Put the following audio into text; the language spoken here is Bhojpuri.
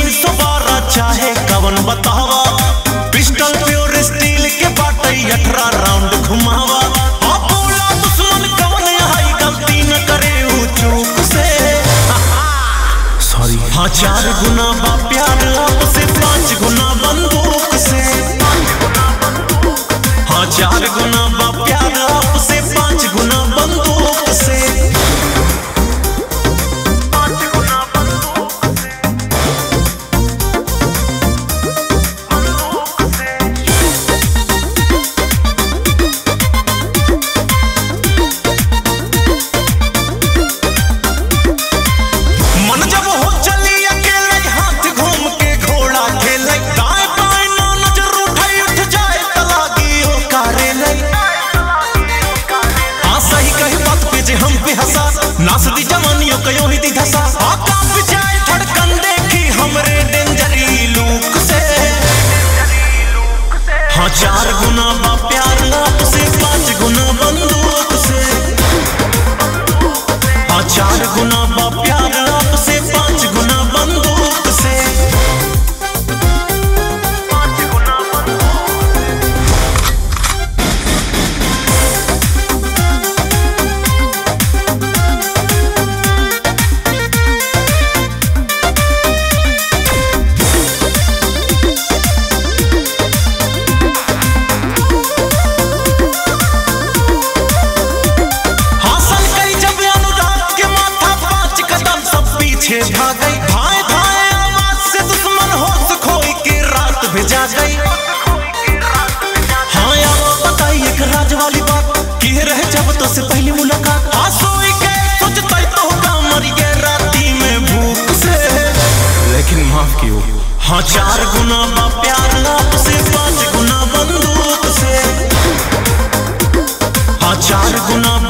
तीन सौ बारह चाहे कवन बतावा पिस्टल प्योर स्टील के बाटे अठारह राउंड घुमावा आ बोला दुश्मन कवन हाई गलती न करे ऊ चूक से सॉरी हाँ चार गुना बा प्यार आपसे पांच गुना बंदूक से हाँ चार गुना बा प्यार आपसे पांच गुना बंदूक से मन जब हो चली अकेले हाथ घूम के घोड़ा खेले दाएं बाएं ना नजर उठाई उठ जाए तलागी हो कारे ले हाँ सही कही बात पे जे हम पे हंसा नास दी जवानियों कयो ही दी धसा आ कांप जाए धड़कन देखी हमरे डेंजरी लूक से हाँ चार गुना बा प्यार आपसे पांच गुना बंदूक से हाँ चार गुना बा प्यार आपसे पांच गुना बंदूक से हासिल कई जब अनुराग के माथा पांच कदम सब पीछे भाग गई धाए धाए आवाज से दुश्मन होश खोई के रात भेजा गई हाँ यार बताई एक राज वाली बात की रहे जब तो से पहली मुलाकात हाँ सोई के सोचता तो होगा मर गए राती में भूख से लेकिन माफ कियो हाँ चार गुना बा प्यार आपसे पांच गुना बंदूक से हाँ चार गुना